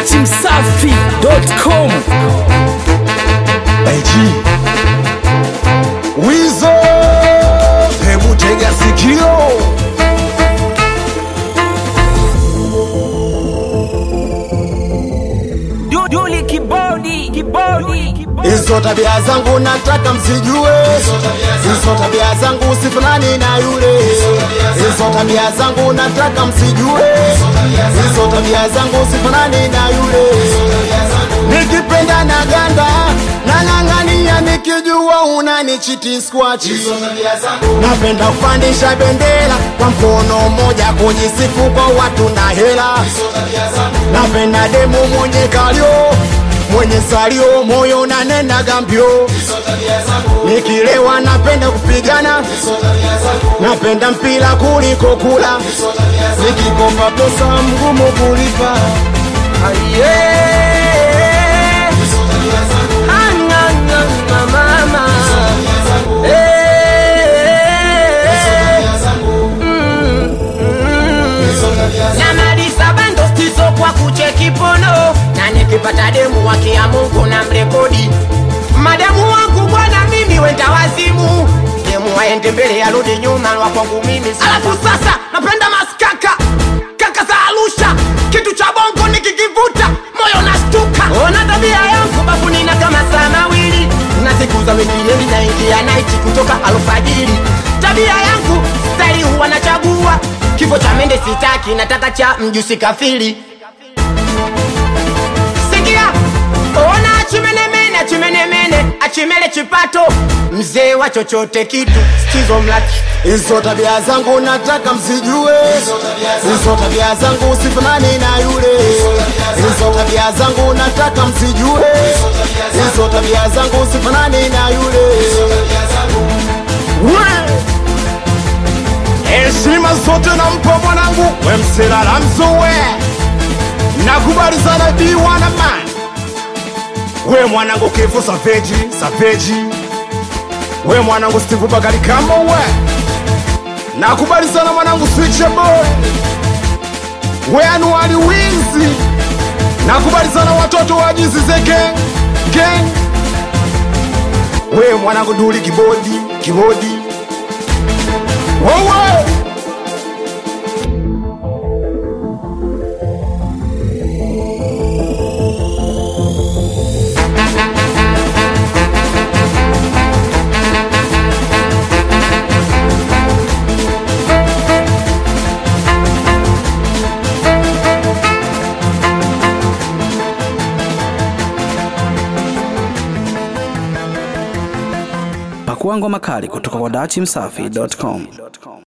dachimsafi.com AG Wizo Hebu tega sikio Duli kibodi kibodi Hizo tabia zangu nataka msijue Hizo tabia zangu usifanani na yule Hizo tabia zangu nataka msijue Hizo tabia zangu usifanani na yule Nikipenda na ganda Nang'ang'ania nikijua unanichiti squachi Napenda kupandisha bendera kwa mkono mmoja kujisifu kwa watu na hela Napenda demu mwenye kalio mwenye salio moyo nanenda gambio nikilewa napenda kupigana napenda mpira kuliko kula nikikopa pesa mgumu kulipa namaliza bando stizo kwa kucheki pono na nikipata demu wakia mungu na mrekodi madamu wangu bwana mimi wenda wazimu demu waende mbele arudi nyuma wa kwangu mimi alafu sasa napenda maskaka kaka za arusha kitu cha bongo nikikivuta moyo nastuka ona tabia yangu bafuni na kama saa mawili na siku za wikiendi naingia naiti kutoka alfajiri tabia yangu stari huwa nachagua kifo cha mende sitaki nataka cha mjusi kafiri sikia ona achimenemene achimenemene achimele chipato mzee wa chochote kitu stizo mlaki hizo tabia zangu nataka msijue hizo tabia zangu usifanani na yule hizo tabia zangu nataka msijue hizo tabia zangu usifanani na yule We! heshima zote nampa mwanangu wemselala mzowe nakubali sana biwana man we mwanangu kifo saveji saveji we mwanangu steve bakari kama we nakubali sana mwanangu switche boy we anuali winzi nakubali sana watoto wa jizize gang gang we mwanangu duli kibodi kibodi wowo pakua ngoma kali kutoka kwa dachimsafi.com